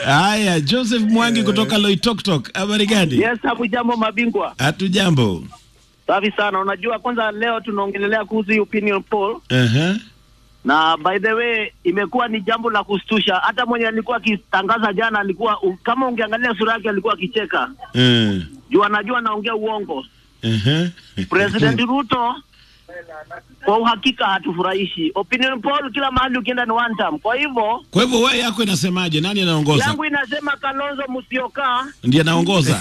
Haya, Joseph Mwangi kutoka Loitoktok, habari gani? Yes, hapo jambo mabingwa. Hatu jambo. Safi sana. Unajua kwanza leo tunaongelelea kuhusu hii opinion poll Aha. na by the way imekuwa ni jambo la kustusha. Hata mwenye alikuwa akitangaza jana alikuwa u, kama ungeangalia sura yake alikuwa akicheka. Eh. Juu anajua anaongea uongo. Aha. President Ruto kwa uhakika hatufurahishi. Opinion poll kila mahali ukienda ni one term. Kwa hivyo Kwa hivyo wewe yako inasemaje? Nani anaongoza? yangu inasema Kalonzo Musyoka Ndiye anaongoza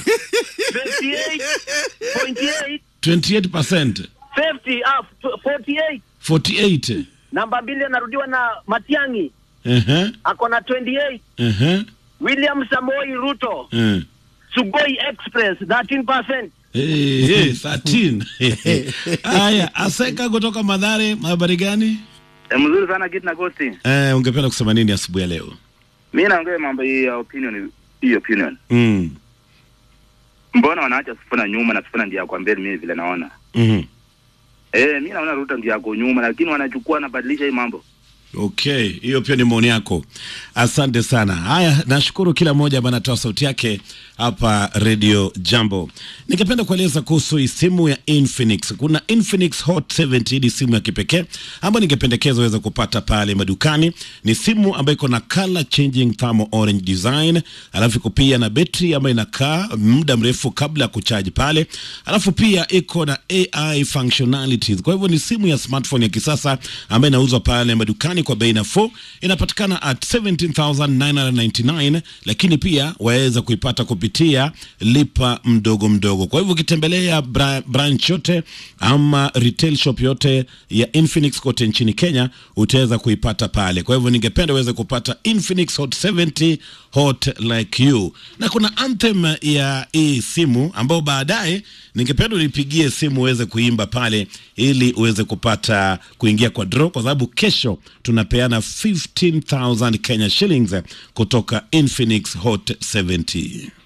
58.8 28%, 50 ah, 48 48. namba mbili anarudiwa na Matiang'i Aha. ako na 28 Aha. William Samoei Ruto Eh. Sugoi Express 13% Eh, eh, 13. Haya, Aseka kutoka Madhare, habari gani? E, mzuri sana Git na Gosti. Eh, ungependa kusema nini asubuhi ya leo? Mi naongea mambo hii ya opinion, hii opinion. Mm. Mbona wanaacha Sifuna nyuma na Sifuna ndiye kwa mbele? Mimi vile naona Mhm. eh, mi naona Ruto ndiye ako nyuma, lakini wanachukua wanabadilisha hii mambo. Okay, hiyo pia ni maoni yako. Asante sana. Haya, nashukuru kila mmoja ambaye anatoa sauti yake hapa Radio Jambo. Ningependa kueleza kuhusu hii simu ya Infinix. Kuna Infinix Hot 70 ni simu ya kipekee ambayo ningependekeza uweze kupata pale madukani. Ni simu ambayo iko na color changing thermal orange design, alafu iko pia na betri ambayo inakaa muda mrefu kabla ya kuchaji pale, alafu pia iko na AI functionalities. Kwa hivyo ni simu ya smartphone ya kisasa ambayo inauzwa pale madukani kwa bei nafuu. Inapatikana at 17999 lakini pia waweza kuipata kupitia lipa mdogo mdogo. Kwa hivyo ukitembelea bra branch yote ama retail shop yote ya Infinix kote nchini Kenya utaweza kuipata pale. Kwa hivyo ningependa uweze kupata Infinix Hot 70 Hot Like You, na kuna anthem ya hii simu ambayo baadaye ningependa unipigie simu uweze kuimba pale ili uweze kupata kuingia kwa draw, kwa sababu kesho tunapeana 15000 Kenya shillings kutoka Infinix Hot 70.